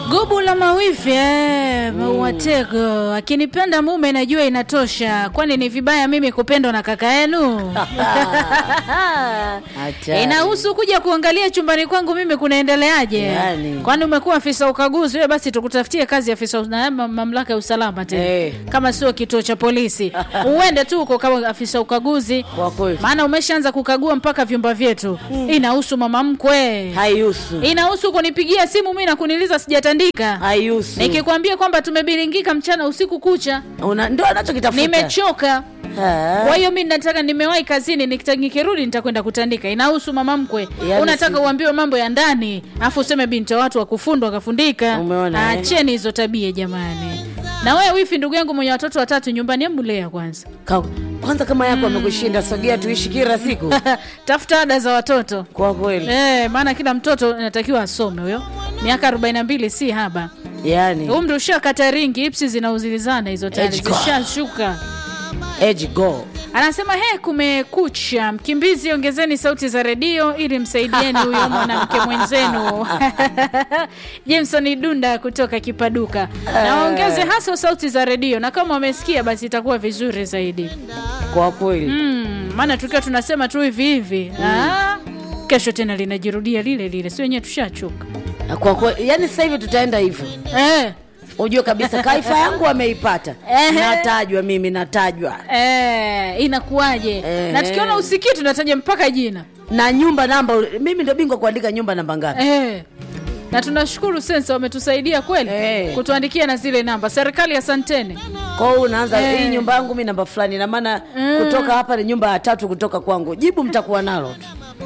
Gubu la mawifi eh, mauatego akinipenda mume najua inatosha, kwani ni vibaya mimi kupendwa na kaka yenu? Hatari. Inahusu kuja kuangalia chumbani kwangu mimi kunaendeleaje? Yani. Kwani umekuwa afisa ukaguzi wewe, basi tukutafutie kazi ya afisa na ma- mamlaka ya usalama tena Eh. kama sio kituo cha polisi, uende tu uko kama afisa ukaguzi, Kwa kweli maana umeshaanza kukagua mpaka vyumba vyetu. Inahusu mama mkwe, haihusu, inahusu kunipigia simu mimi na kuniliza sijatandika haihusu. nikikwambia kwamba tumebiringika mchana usiku kucha, Una- Ndio anachokitafuta. nimechoka. Ah. Kwa hiyo mi nataka, nimewahi kazini, nikita- nikirudi nitakwenda kutandika. Inahusu mama mkwe. Yaani Unataka si- uambiwe mambo ya ndani, afu useme binti wa watu wakufundwa wakafundika. Umeona, eh? Acheni hizo tabia jamani. Na wewe wifi, ndugu yangu mwenye watoto watatu nyumbani, hebu lea kwanza, Ka- Kwanza kama yako amekushinda, sogea tuishi kila siku. tafuta ada za watoto Kwa kweli eh, maana kila mtoto anatakiwa asome. Huyo miaka 42 si haba, yani umri ushakata ringi, ipsi zinauzilizana hizo tayari Age gone. zishashuka. age go. Anasema he, kumekucha. Mkimbizi, ongezeni sauti za redio ili msaidieni huyo mwanamke mwenzenu. Jameson Dunda kutoka Kipaduka, na waongeze hasa sauti za redio, na kama wamesikia basi itakuwa vizuri zaidi. Kwa kweli Mm, maana tukiwa tunasema tu hivi hivi ah, kesho tena linajirudia lile lile, si wenyewe tushachoka kwa kweli, yani sasa hivi tutaenda hivyo. eh. Ujue kabisa kaifa yangu ameipata, Ehe. natajwa mimi, natajwa Eh, inakuwaje? Eh. Na tukiona usikii tunataja mpaka jina na nyumba namba. Mimi ndio bingwa kuandika nyumba namba ngapi? Eh. Na tunashukuru sensa wametusaidia kweli Eh. kutuandikia na zile namba. Serikali asanteni. Kwa hiyo unaanza Eh. hii nyumba yangu mi namba fulani, na maana Mm. kutoka hapa ni nyumba ya tatu kutoka kwangu. Jibu mtakuwa nalo tu.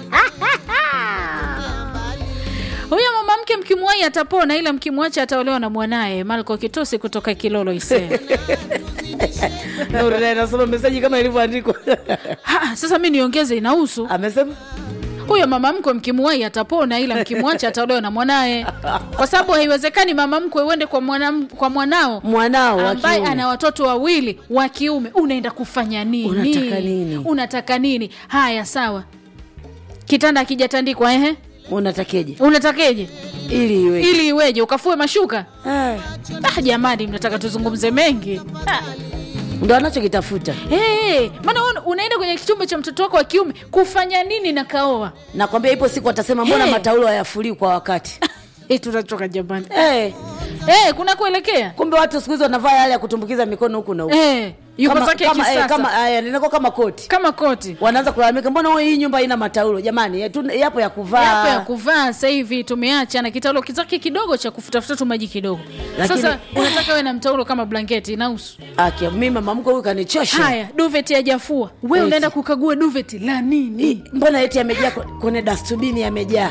Huyo mama mke mkimwahi atapona, ila mkimwacha ataolewa na mwanaye. Malko Kitosi kutoka Kilolo Ise. Nuru naye nasoma meseji kama ilivyoandikwa. Ha, sasa mi niongeze, inahusu Amesema huyo mama mkwe mkimwahi atapona, ila mkimwacha ataolewa na mwanaye, kwa sababu haiwezekani mama mkwe uende kwa, mwana, kwa mwanao mwanao wa ambaye kiume. ana watoto wawili wa kiume, unaenda kufanya nini? Unataka nini? Unataka nini? Haya, sawa, kitanda akijatandikwa, ehe, unatakeje unatakeje ili iwe ili iweje? Ukafue mashuka? Ah, Ah, jamani, mnataka tuzungumze mengi Ah. ndo anachokitafuta. Hey, maana una- unaenda kwenye chumba cha mtoto wako wa kiume kufanya nini na kaoa? Nakwambia ipo siku atasema mbona Hey. mataulo hayafuriwi kwa wakati. Eh, tunachoka jamani. hey, Eh, kuna kuelekea kumbe watu siku hizi wanavaa yale ya kutumbukiza mikono huku na huku eh, yuko Kama- zake kama, kisasa eh, kama aya, linako kama koti kama koti wanaanza kulalamika, mbona wewe hii nyumba haina mataulo? Jamani, eh, tu- yapo ya kuvaa yapo ya kuvaa sasa hivi tumeacha na kitaulo kizake kidogo cha kufutafuta tu maji kidogo. Lakini- Sasa unataka wewe na mtaulo kama blanketi inahusu? Aki, mimi mama mkwe huyu kanichosha. Haya, duveti hajafua, wewe Eti. unaenda kukagua duveti la nini? Ii, mbona eti yamejaa kwe- kwenye dastubini yamejaa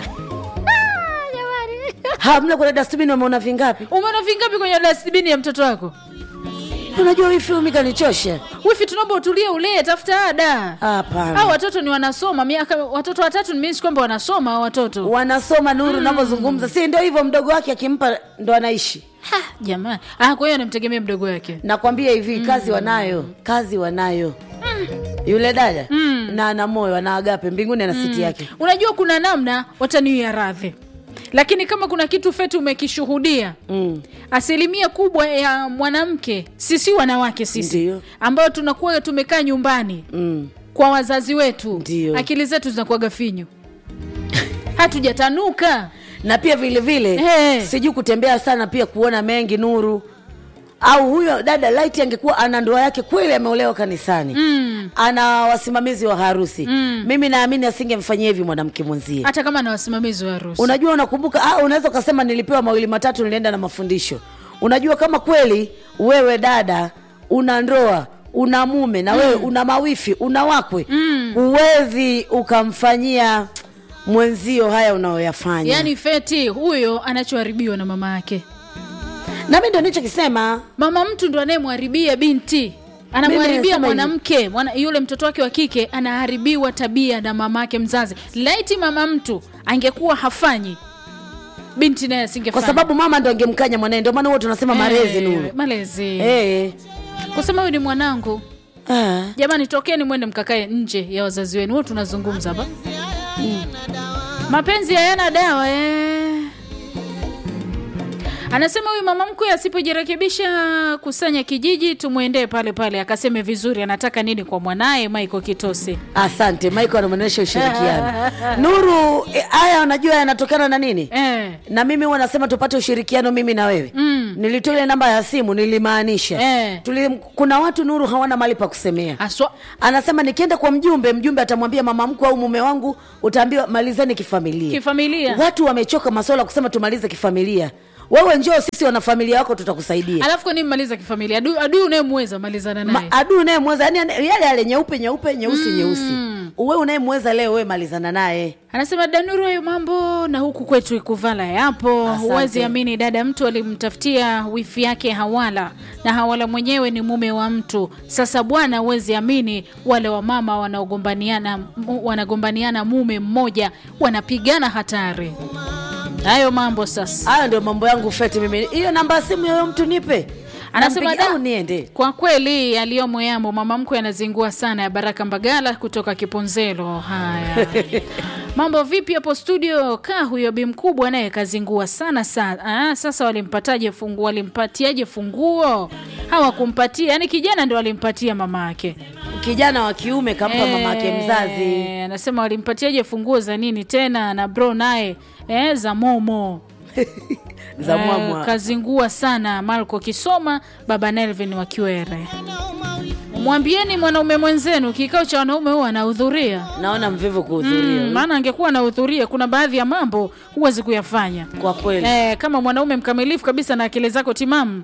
hamna kwenye dastubini wameona vingapi Umeona vingapi kwenye dustbin ya mtoto wako? unajua hii filmu kanichosha Wifi, tunaomba utulie, ulee, tafuta ada. hapana Hao watoto ni wanasoma miaka, watoto watatu nimeishi kwamba wanasoma hao watoto. wanasoma nuru unavyozungumza si ndio hivyo mdogo wake akimpa ndo anaishi Ha, jamani. Ah, kwa hiyo anamtegemea mdogo wake. nakwambia hivi kazi wanayo kazi wanayo yule dada na ana moyo ana agape mbinguni ana siti yake Unajua kuna namna wataniwia radhi, lakini kama kuna kitu feti umekishuhudia mm. asilimia kubwa ya mwanamke, sisi wanawake sisi Ndiyo. ambao tunakuwa tumekaa nyumbani Mm. kwa wazazi wetu, Ndiyo. akili zetu zinakuwaga finyu, hatujatanuka. na pia vile vile Eh. sijui kutembea sana pia kuona mengi nuru au huyo dada light angekuwa ana ndoa yake kweli ameolewa kanisani Mm. ana wasimamizi wa harusi Mm. mimi naamini asingemfanyia hivi mwanamke mwenzie Hata kama na wasimamizi wa harusi unajua unakumbuka ah, unaweza ukasema nilipewa mawili matatu nilienda na mafundisho unajua kama kweli wewe dada una ndoa una mume na wewe una mawifi una wakwe Mm. huwezi ukamfanyia mwenzio haya unayoyafanya yaani feti huyo anachoharibiwa na mama yake. na mi ndo nichokisema Mama mtu ndo anayemharibia binti, anamharibia nasema mwanamke mwana, yule mtoto wake wa kike anaharibiwa tabia na mama yake mzazi. Laiti mama mtu angekuwa hafanyi, binti naye asingefanya kwa sababu mama ndo angemkanya mwanae ndio maana huwa tunasema malezi Eh, nuru malezi Eh. kusema huyu ni mwanangu. Ah. Jamani, tokeni mwende mkakae nje ya wazazi wenu, huo tunazungumza hapa. Mapenzi hayana dawa eh. anasema huyu mama mkwe asipojirekebisha kusanya kijiji tumwendee pale pale akaseme vizuri anataka nini kwa mwanaye Michael Kitose. asante michael anaonyesha ushirikiano nuru eh, haya unajua yanatokana na nini Eh. na mimi huwa nasema tupate ushirikiano mimi na wewe mm. nilitoa ile namba ya simu nilimaanisha Eh. Tuli, kuna watu nuru hawana mali pa kusemea Aswa. anasema nikienda kwa mjumbe mjumbe atamwambia mama mkwe au mume wangu utaambiwa malizeni kifamilia Kifamilia. watu wamechoka maswala ya kusema tumalize kifamilia wewe njoo sisi wanafamilia wako tutakusaidia Alafu kwa nini maliza kifamilia? Adui adui unayemweza malizana naye. Ma- adui unayemweza yani yale yale nyeupe nyeupe nyeusi nyeusi uwe unayemweza leo wewe malizana naye Anasema Danuru, hayo mambo na huku kwetu Ikuvala yapo. Asante. Huwezi amini, dada mtu alimtafutia wifi yake Hawala na Hawala mwenyewe ni mume wa mtu. Sasa bwana, huwezi amini, wale wamama wanaogombaniana mu- wanagombaniana mume mmoja wanapigana hatari. Hayo mambo sasa. hayo ndio mambo yangu feti mimi hiyo namba ya simu yoyo mtu nipe Anasema Nampigia da, au niende kwa kweli yaliyomo yamo. Mama mkwe anazingua sana ya Baraka Mbagala kutoka Kiponzelo. Haya, mambo vipi hapo studio? Kaa huyo bi mkubwa naye kazingua sana sana. Ah, sasa walimpataje funguo? Walimpatiaje funguo? Hawakumpatia, yani kijana ndo alimpatia mama yake. kijana wa kiume kampa mama yake mzazi Eh, Anasema walimpatiaje funguo za nini tena? Na bro naye eh, za momo za Eh, mwamwa kazingua sana Marco Kisoma, baba Nelvin wa Kiwere. Mwambieni mwanaume mwenzenu kikao cha wanaume huwa anahudhuria. naona mvivu kuhudhuria Mm, maana angekuwa anahudhuria, kuna baadhi ya mambo huwezi kuyafanya kwa kweli eh, kama mwanaume mkamilifu kabisa na akili zako timamu.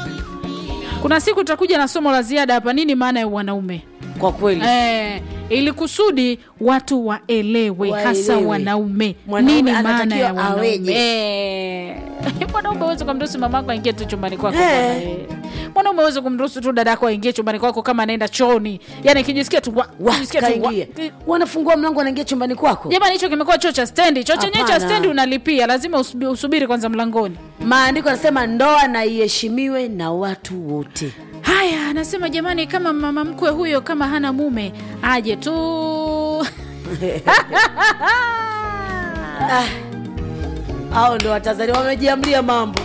Kuna siku utakuja na somo la ziada hapa, nini maana ya wanaume kwa kweli eh, ili kusudi watu waelewe, hasa Waelewe. wanaume Mwanaume nini maana anatakiwa ya wanaume aweje? Eh, mwanaume uweze kumruhusu mamako aingie tu chumbani kwako Eh. bwana, eh. mwanaume uweze kumruhusu tu dadako aingie chumbani kwako kama anaenda chooni, yani akijisikia tu wa- Wa, akijisikia tu wa- kaingia wanafungua mlango wanaingia chumbani kwako Jamani, hicho kimekuwa choo cha stendi. Choo chenyewe cha Hapana. stendi unalipia, lazima usubi- usubiri kwanza mlangoni. maandiko yanasema ndoa na iheshimiwe na watu wote Haya, anasema jamani, kama mama mkwe huyo kama hana mume aje tu Ah, hao ndo watanzania wamejiamlia mambo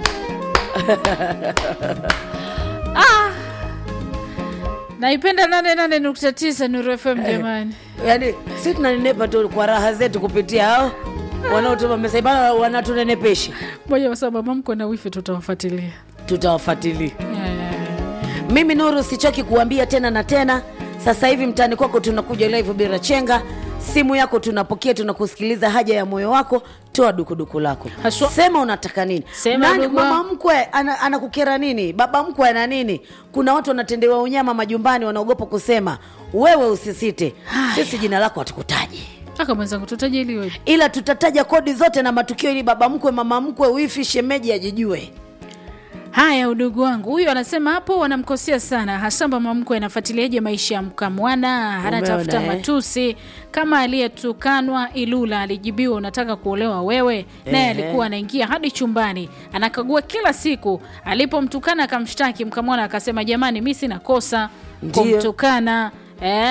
naipenda 88.9 Nuru FM jamani. yaani si tunanenepa tu kwa raha zetu kupitia hao wanaotuma meseji bana wanatunenepesha Moja kwa sababu mama mkwe na wifi tutawafuatilia. tutawafuatilia Eh, mimi nuru sichoki kuambia tena na tena sasa hivi mtaani kwako tunakuja live bila chenga simu yako tunapokea tunakusikiliza haja ya moyo wako toa dukuduku lako Haswa. sema unataka nini Sema Nani, ndugu mama wangu. mkwe ana- anakukera nini baba mkwe ana nini kuna watu wanatendewa unyama majumbani wanaogopa kusema wewe usisite sisi jina lako hatukutaji Kaka mwenzangu tutajiliwe. ila tutataja kodi zote na matukio ili baba mkwe mama mkwe wifi shemeji ajijue Haya, udugu wangu huyu anasema hapo wanamkosea sana, hasa mama mkwe anafuatiliaje maisha ya mkamwana, anatafuta Umeona, eh? matusi kama aliyetukanwa Ilula alijibiwa unataka kuolewa wewe, naye Ehe. alikuwa anaingia hadi chumbani anakagua kila siku. Alipomtukana akamshtaki mkamwana, akasema jamani, mi sina kosa Ndiyo. kumtukana. Eh,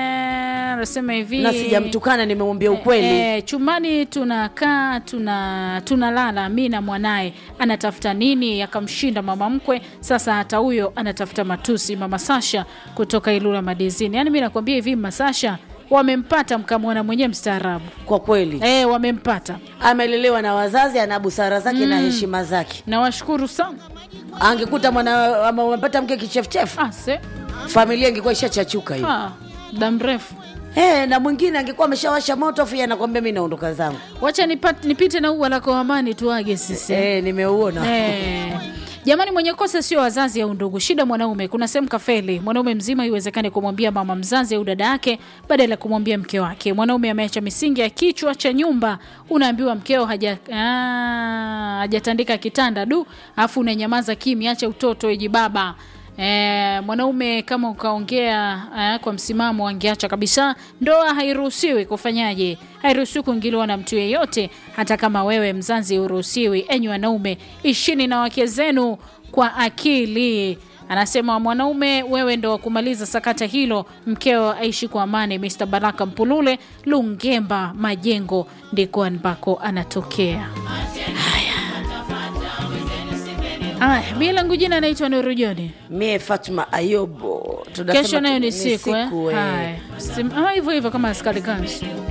anasema hivi na sijamtukana nimemwambia ukweli E, e, chumbani tunakaa tuna tunalala mi na mwanaye anatafuta nini akamshinda mama mkwe sasa hata huyo anatafuta matusi mama sasha kutoka ilula madizini yaani mi nakwambia hivi masasha wamempata mkamwona mwenyewe mstaarabu kwa kweli e, wamempata amelelewa na wazazi ana busara zake na heshima zake nawashukuru sana angekuta mwana ama umepata mke kichefuchefu ase familia ingekuwa ishachachuka hiyo ah, muda mrefu hey, na mwingine angekuwa ameshawasha moto afu yeye anakwambia mi naondoka zangu wacha nipat, nipite na ua lako amani tuage sisi hey, nimeuona Eh. Jamani, mwenye kosa sio wazazi au ndugu, shida mwanaume. Kuna sehemu kafeli mwanaume mzima, iwezekane kumwambia mama mzazi au dada yake badala ya kumwambia mke wake. Mwanaume ameacha misingi ya kichwa cha nyumba, unaambiwa mkeo haja ah, hajatandika kitanda du, afu unanyamaza kimya, acha utoto eji baba. E, mwanaume kama ukaongea eh, kwa msimamo angeacha kabisa. Ndoa hairuhusiwi kufanyaje? Hairuhusiwi kuingiliwa na mtu yeyote, hata kama wewe mzazi uruhusiwi. Enyi wanaume, ishini na wake zenu kwa akili. Anasema mwanaume, wewe ndo wa kumaliza sakata hilo, mkeo aishi kwa amani. Mr Baraka Mpulule, Lungemba Majengo, ndiko ambako anatokea. Aya, mi langu jina naitwa Nuru Joni. mie fatuma ayobo Tunasema Kesho nayo tu- ni siku eh? eh. Haya, Sim- ah, hivyo hivyo kama askari kansu